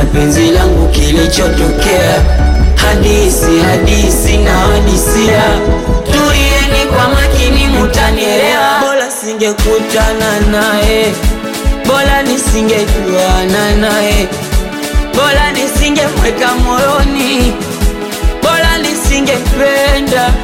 ya penzi langu kilichotokea. Hadisi hadisi na hadisia, tulieni kwa makini, mutanielewa. Bora singekutana naye, bora nisingejuana naye, bora nisingemweka moyoni, bora nisingependa.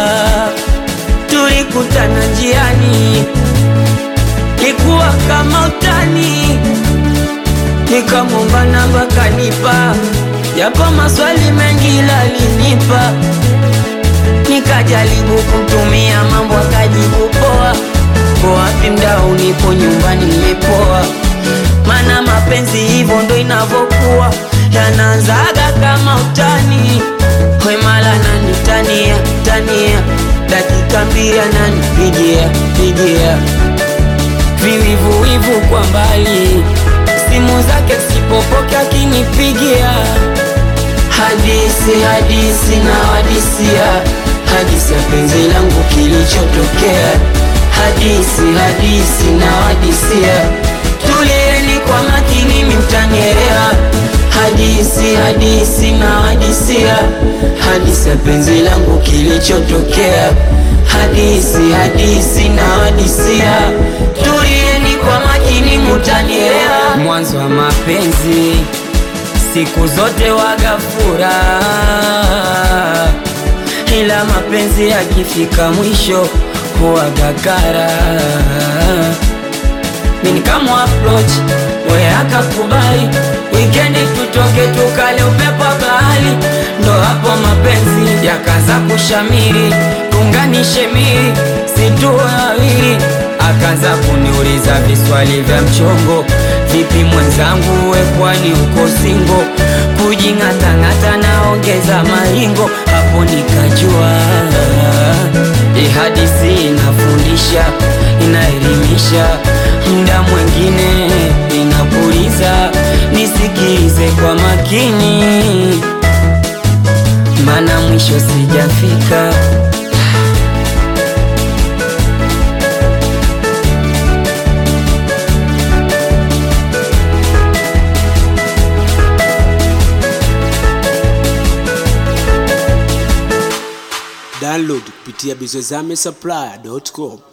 Tulikutana njiani, likuwa kama utani, nikamwomba namba kanipa, japo maswali mengi lalinipa, nikajaribu kumtumia mambo akajibu poa. Ko wapi mdau, nipo nyumbani nimepoa, mana mapenzi hivyo ndo inavokuwa, yanaanzaga kama utani, wemala nani tania tania, dakika mbili ananipigia pigia viwivuwivu kwa mbali, simu zake sipopoke akinipigia, hadisi hadisi na hadisia, hadisi ya penzi langu kilichotokea, hadisi hadisi na hadisia, tulieni kwa makini, mtanielewa, hadisi hadisi na hadisia, hadisi ya penzi langu kilichotokea, hadisi hadisi na hadisia, tulieni kwa makini, mutanielewa. Mwanzo wa mapenzi siku zote waga furaha, ila mapenzi yakifika mwisho huwaga kara. Mimi kama approach we akakubali, wikendi tutoke tukale upepo wa bahari, ndo hapo mapenzi yakaanza kushamiri, tunganishe miri situ wawili, akaanza kuniuliza viswali vya mchongo, vipi mwenzangu, we kwani uko singo? Kujing'atang'ata naongeza maringo, hapo nikajua hii hadithi inafundisha, inaelimisha, muda mwingine inapuliza. Nisikize kwa makini, mana mwisho sijafika. Download kupitia bizozame supply.com.